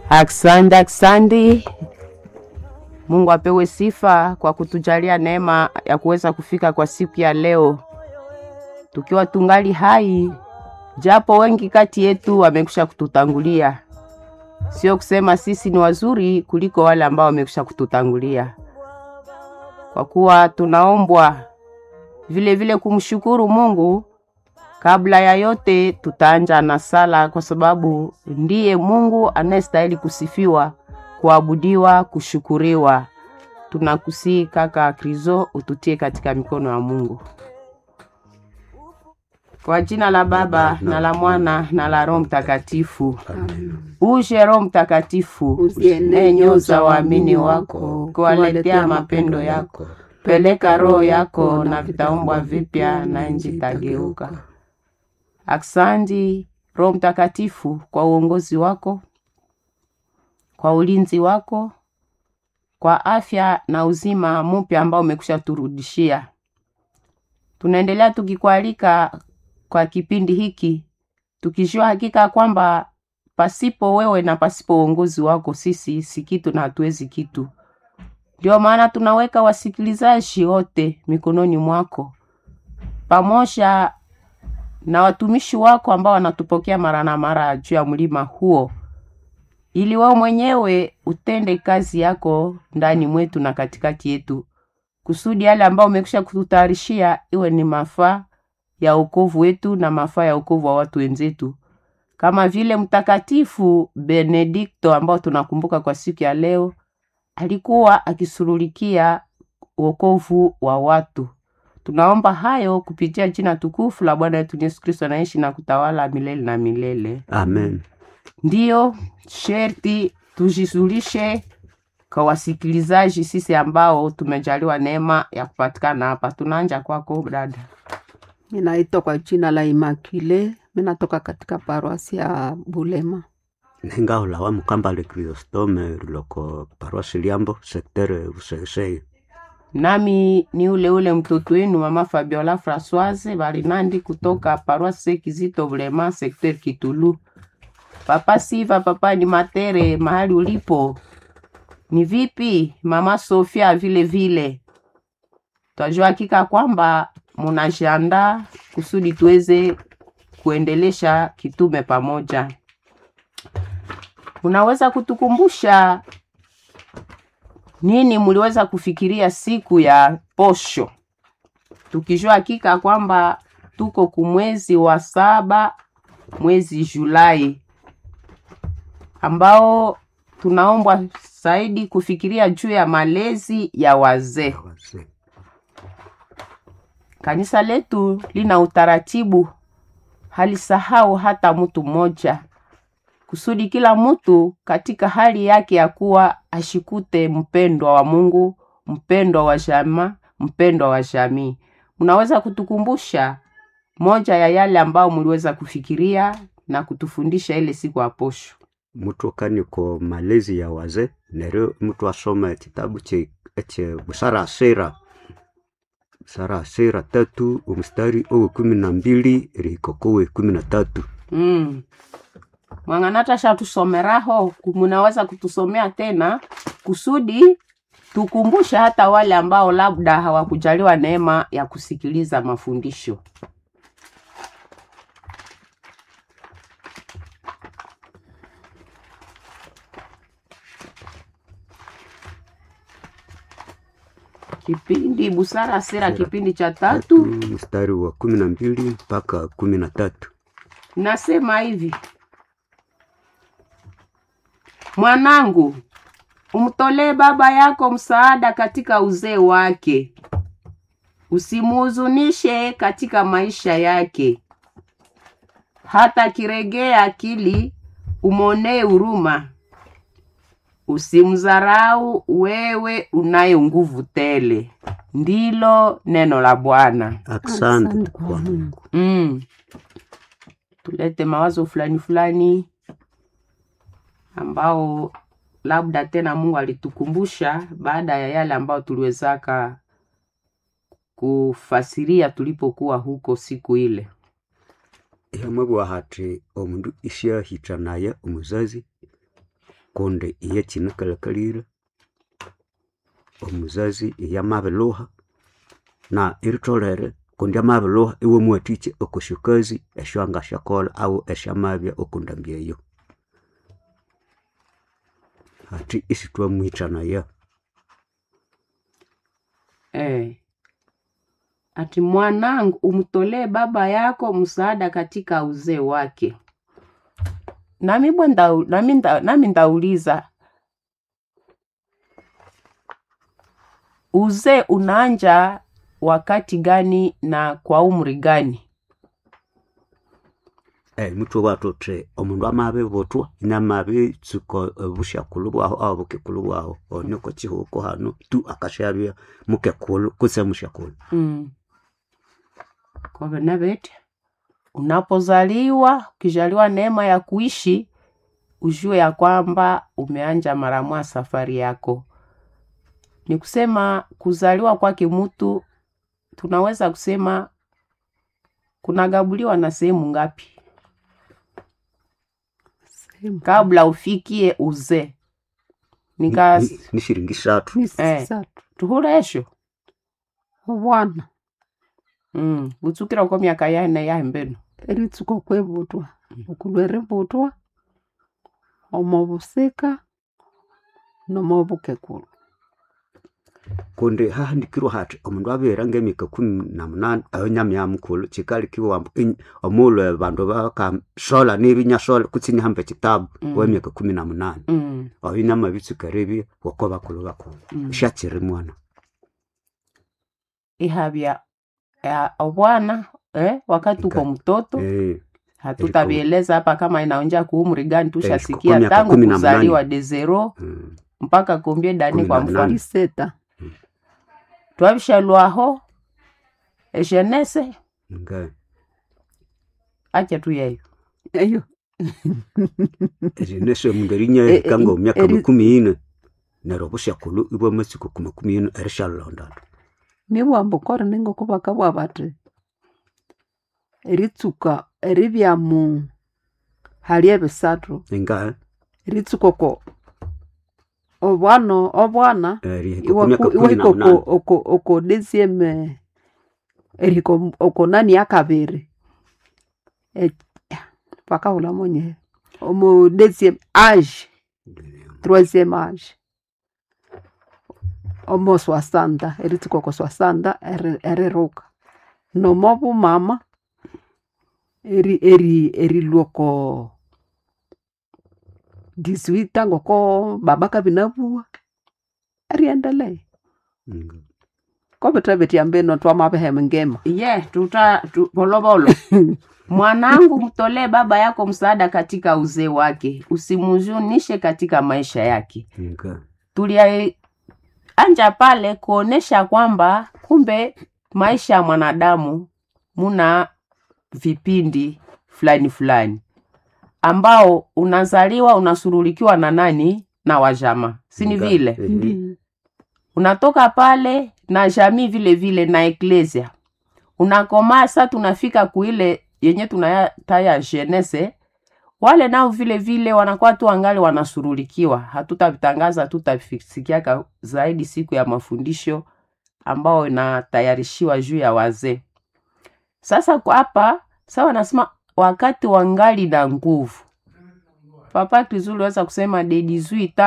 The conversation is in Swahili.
Aksandi, aksandi. Mungu apewe sifa kwa kutujalia neema ya kuweza kufika kwa siku ya leo tukiwa tungali hai, japo wengi kati yetu wamekwisha kututangulia. Sio kusema sisi ni wazuri kuliko wale ambao wamekwisha kututangulia, kwa kuwa tunaombwa vile vile kumshukuru Mungu. Kabla ya yote, tutaanja na sala, kwa sababu ndiye Mungu anayestahili kusifiwa, kuabudiwa, kushukuriwa. Tunakusii kaka Krizo, ututie katika mikono ya Mungu. Kwa jina la Baba na la Mwana na la Roho Mtakatifu. Uje Roho Mtakatifu, Uzienee enyo za waamini wako, kuwaletea mapendo yako. Peleka Roho yako na vitaumbwa vipya, na nchi itageuka. Aksanti Roho Mtakatifu kwa uongozi wako, kwa ulinzi wako, kwa afya na uzima mpya ambao umekwisha turudishia. Tunaendelea tukikualika kwa kipindi hiki tukijua hakika kwamba pasipo wewe na pasipo uongozi wako sisi si kitu na hatuwezi kitu. Ndio maana tunaweka wasikilizaji wote mikononi mwako pamoja na watumishi wako ambao wanatupokea mara na mara juu ya mlima huo, ili wewe mwenyewe utende kazi yako ndani mwetu na katikati yetu, kusudi yale ambao umekwisha kututayarishia iwe ni mafaa ya wokovu wetu na mafaa ya wokovu wa watu wenzetu, kama vile Mtakatifu Benedikto ambao tunakumbuka kwa siku ya leo alikuwa akisurulikia wokovu wa watu. Tunaomba hayo kupitia jina tukufu la Bwana wetu Yesu Kristo anaishi na kutawala milele na milele. Amen. Ndiyo sherti tujisulishe kwa wasikilizaji sisi ambao tumejaliwa neema ya kupatikana hapa. Tunaanja kwako dada. Ninaitwa kwa jina la Imakile, minatoka katika paroasi ya Bulema. Nengaula wa mukambale Kristome loko paroisi Liambo sektere Usesei. Nami ni ule ule mtoto wenu mama Fabiola Francoise Barinandi kutoka paroisse Kizito Bulema sekter Kitulu. Papa Siva, papa ni Matere, mahali ulipo ni vipi? Mama Sofia vile vile, twajua hakika kwamba munajiandaa kusudi tuweze kuendelesha kitume pamoja. Unaweza kutukumbusha nini muliweza kufikiria siku ya posho, tukijua hakika kwamba tuko kumwezi wa saba, mwezi Julai ambao tunaombwa zaidi kufikiria juu ya malezi ya wazee. Wazee. Kanisa letu lina utaratibu, halisahau hata mtu mmoja, kusudi kila mtu katika hali yake ya kuwa ashikute mpendwa wa Mungu, mpendwa wa jamaa, mpendwa wa jamii. Mnaweza kutukumbusha moja ya yale ambao mliweza kufikiria na kutufundisha ile siku ya posho? Mutu kaniko malezi ya wazee nero mutu asoma kitabu che eche busara sera busara sera tatu umstari owe kumi na mbili rikokowe kumi na tatu Mm. Mwanganata shatusomeraho, munaweza kutusomea tena kusudi tukumbushe hata wale ambao labda hawakujaliwa neema ya kusikiliza mafundisho. Kipindi Busara Sera, kipindi cha tatu, mstari wa kumi na mbili mpaka kumi na tatu nasema hivi: Mwanangu, umtolee baba yako msaada katika uzee wake, usimuhuzunishe katika maisha yake. Hata kiregea akili, umwonee huruma. Usimdharau wewe unaye nguvu tele. Ndilo neno la Bwana. Asante Asante kwa kwa Mungu. Mm. Tulete mawazo fulani fulani ambao labda tena Mungu alitukumbusha baada ya yale ambayo tuliwezaka kufasiria tulipokuwa huko siku ile. ihamwe bwa hati omundu isyahitha naye omuzazi kundi iye kinakalakalire omuzazi iyamabiluha na iritolere kundi amabiluha iwe muwathikye okwasyokazi esyo angasyakolha awu esyamabya okundambi eyo hathi isithwamwithanaya Eh. Ati mwanangu, umtolee baba yako msaada katika uzee wake. Nami bwe ndau, nami, nda, nami ndauliza uzee unaanja wakati gani na kwa umri gani? Eh, mutwe bwathuthi omundu amabibutwa inamabitsuka obusyakulhu bwahu aho bukekulu bwahu oniko kihuko hanu tu akasyabya mukekulu kutse musyakulhu Mm. Kwa vile vyote unapozaliwa, ukijaliwa neema ya kuishi, ujue ya kwamba umeanja mara mwa safari yako. Ni kusema kuzaliwa kwake mtu, tunaweza kusema kunagabuliwa na sehemu ngapi Sehemu kabla ufikie uzee? Nika Ni- ni shiringi isathu ni Eh. sisatu tuhulesho obwana mm. butsukira uko myaka yane yahembeno eritsuka okwebutwa okulwa eributwa omo busika nomo bukekulu kundi hahandikirwa hathi omundu abere ngemyaka kumi na munani ayo nyamya mukulhu kikalikibwa wambu in- omulhu bandu bakasola nibinyasola kutsi nihamba ekitabu Mm. wemyaka kumi na munani mm. oyo namabitsuka eribya woko bakulhu bakulhu mm. syakiri mwana ihabya ya, obwana eh, wakati uko Ika- mtoto Eh, hatutavieleza hapa kama inaonja kuumri gani kwa tushasikia miaka tangu kumi na kuzaliwa mnane. de zero mm. mpaka kombie dani Kumi kwa na mfano mnane. iseta twavishalwaho eshenese nga acha tu yeyo eyo erinese omundu erinya Eh, eh, erikanga omyaka eri- makumi ine neryo obusyakulhu ibwa amatsuku ku makumi ine erishalondana nibwamba okore ningoko bakabwa bathi eritsuka eribya mu hali ebisathu nga eritsuka oko obwana obwana erihika ku myaka kumi na iwahika munani oko oko oko desieme erihika omu- oko nani yakabiri E- bakahula monye omu desieme age troisième age omo swasanda eritsuka oko swasanda eri- eriruka nomo bumama eri eri erilwa oko 18 ngoko baba kabinabua eriendelea Nga. kobithabitya mbino twamabihema ngema ye tuta tu, polovolo mwanangu mtolee baba yako msaada katika uzee wake usimhuzunishe katika maisha yake nga tulianja pale kuonesha kwamba kumbe maisha ya mwanadamu muna vipindi fulani fulani ambao unazaliwa unasurulikiwa na nani na wajama sini Nga. vile Ehe. ndi unatoka pale na jamii vile vile na eklesia unakomaa sa tunafika kuile yenye tunataya jenese wale nao vile vile wanakuwa tu angali wanasurulikiwa hatutavitangaza hatutavisikiaka zaidi siku ya mafundisho ambao inatayarishiwa juu ya wazee sasa kwa hapa sa wanasema wakati wangali na nguvu papa tuzuri weza kusema de 18